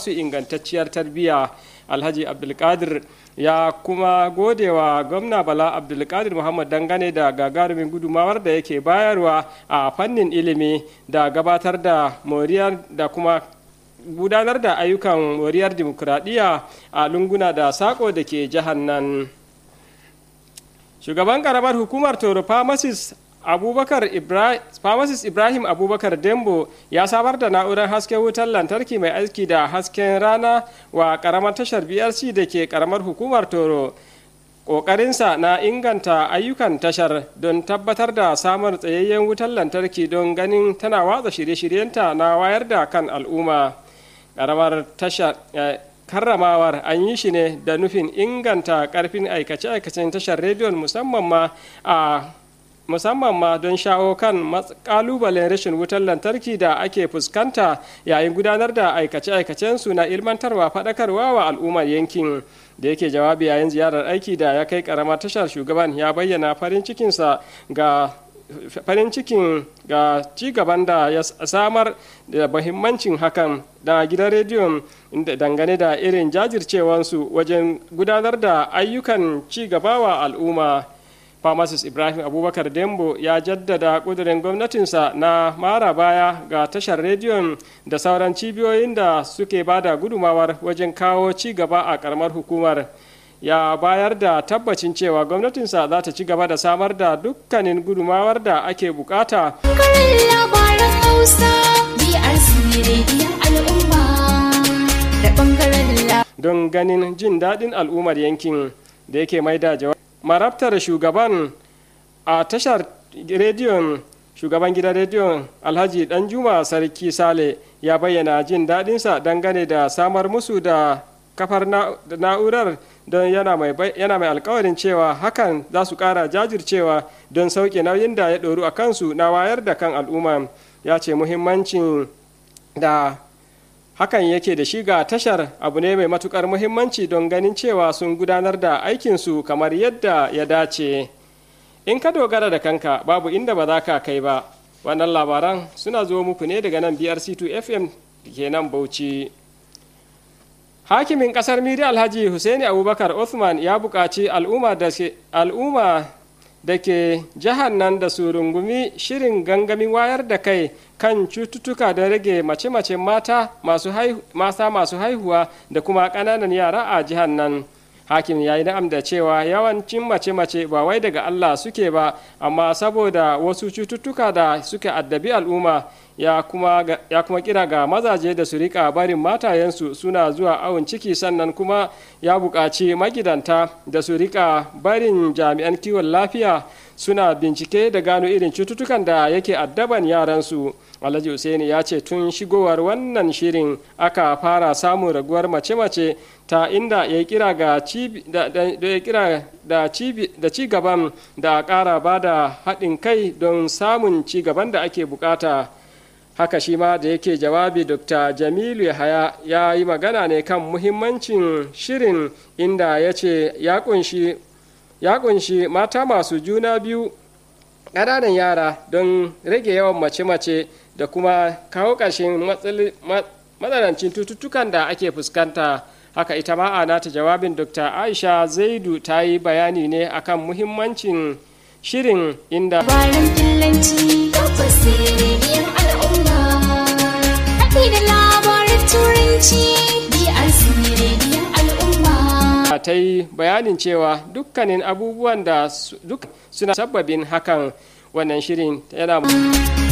su ingantacciyar tarbiyya alhaji abdulkadir ya kuma gode wa gwamna bala abdulkadir muhammad dangane da gagarumin gudumawar da yake bayarwa a fannin ilimi da gabatar da moriyar da kuma gudanar da ayyukan moriyar dimokuraɗiyya a lunguna da sako da ke jihar nan shugaban karamar hukumar toro pharmacist abubakar ibrahim pharmacist ibrahim abubakar dembo ya samar da na'urar hasken wutar lantarki mai aiki da hasken rana wa karamar tashar brc da ke karamar hukumar toro ƙoƙarinsa na inganta ayyukan tashar don tabbatar da samun tsayayyen wutar lantarki don ganin tana watsa shirye-shiryenta na wayar da kan al'umma ƙaramar tashar karramawar an yi shi ne da nufin inganta ƙarfin aikace-aikacen tashar rediyon musamman ma a musamman ma don shawo kan kalubalen rashin wutar lantarki da ake fuskanta yayin gudanar da aikace-aikacensu na ilmantarwa faɗakarwa wa al'ummar yankin da yake jawabi yayin ziyarar aiki da ya kai karamar tashar shugaban ya bayyana farin cikinsa ga farin cikin ga cigaban da ya samar da mahimmancin hakan da gidan rediyon dangane da irin jajircewansu wajen gudanar da ayyukan cigaba wa al'umma pharmacist ibrahim abubakar dembo ya jaddada kudirin gwamnatinsa na mara baya ga tashar rediyon da sauran cibiyoyin da suke bada gudumawar wajen kawo ci gaba a karamar hukumar ya bayar da tabbacin cewa gwamnatinsa za ta ci gaba da samar da dukkanin gudumawar da ake bukata don ganin jin daɗin al'ummar yankin da yake mai da jawabi marabtar shugaban a tashar rediyon shugaban gidan rediyon alhaji danjuma sarki sale ya bayyana jin daɗinsa dangane da samar musu da kafar na'urar don yana mai alkawarin cewa hakan za su ƙara jajircewa don sauke nauyin da ya ɗoru a kansu na wayar da kan al'umma ya ce muhimmancin da hakan yake da shi ga tashar abu ne mai matukar muhimmanci don ganin cewa sun gudanar da aikinsu kamar yadda ya dace in ka dogara da kanka babu inda ba za ka kai ba wannan labaran suna zo muku ne daga nan brc2 fm ke nan bauchi hakimin kasar miri alhaji husaini abubakar othman ya buƙaci al'umma da ke jihar nan da su rungumi shirin gangamin wayar da kai kan cututtuka da rage mace-macen mata masu haihuwa da kuma ƙananan yara a jihar nan hakim ya yi na'am da cewa yawancin mace-mace ba wai daga allah suke ba amma saboda wasu cututtuka da suke addabi al'umma ya kuma, ya kuma kira ga mazaje da su rika barin matayensu suna zuwa awon ciki sannan kuma ya buƙaci magidanta da su rika barin jami'an kiwon lafiya suna bincike da gano irin cututtukan da yake addaban yaransu alhaji Hussaini ya ce tun shigowar wannan shirin aka fara samun raguwar mace-mace ta inda ya kira ga da ci gaban da ƙara ba da haɗin kai don samun ci gaban da ake bukata haka shi ma da yake jawabi dr jamilu yahaya ya yi magana ne kan muhimmancin shirin inda ya ce ya kunshi mata masu juna biyu ƙananan yara don rage yawan mace-mace da kuma kawo ƙarshen matsanancin cututtukan da ake fuskanta haka ita ma a nata jawabin dr aisha zaidu ta yi bayani ne akan muhimmancin shirin inda Bayan fillanci tabbas rediyon al'umma haɗi da labarin turanci BRC rediyon al'umma. ta yi bayanin cewa dukkanin abubuwan da su- duk suna sabbabin hakan wannan shirin yana